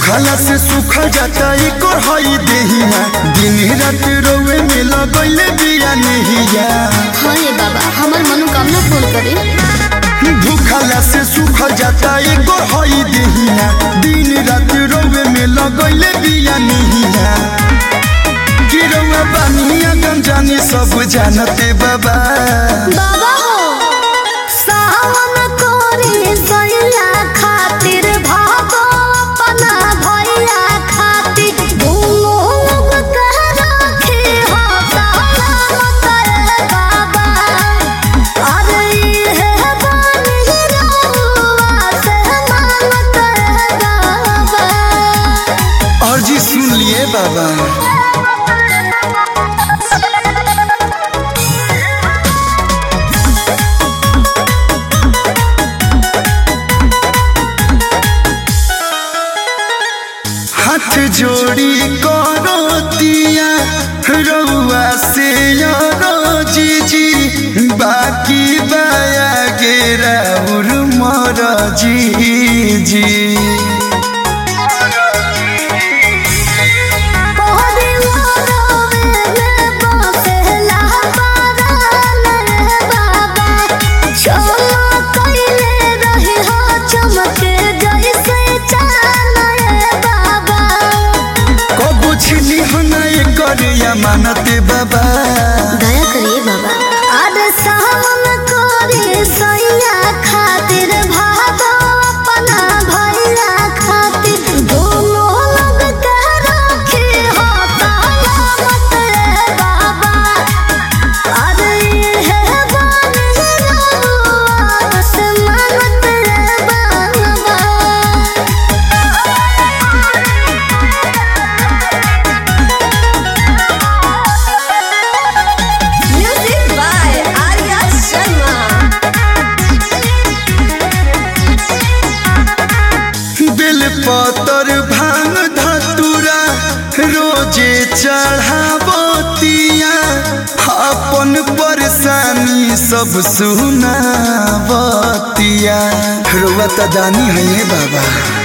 भूखला से सूखा जाता एक हई देहिया दिन रात रोवे में लगैले बिया नहिया हाँ ये बाबा हमार मनोकामना पूर्ण करे भूखला से सूखा जाता एक हई देहिया दिन रात रोवे में लगैले बिया नहिया गिरवा बानिया गंजानी सब जानते बाबा बाबा हो सावन कोरी सैया खातिर भागो अपना भैया खातिर दोनों लोग कह रखे हो सलामत रे बाबा अरे ये बानी रहुआ से मानत रे बाबा और जी सुन लिए बाबा हाथ जोड़ी करो दिया रउआ से यारो जीजी बाकी बाया गेरा उर मर जीजी कबू छिनी हना कर या मानते बाबा दया करिए बाबा अरे सावन करे सैया खातिर भागो अपना भैया खातिर दोनों लोग कह रखे हो सलामत रे बाबा अरे ये बानी रहुआ से मानत रे बाबा Music by Arya Sharma. बेल पतर भांग धतुरा रोजे चढ़ावतिया अपन परेशानी सब सुनावतिया रुआ त दानी है ये बाबा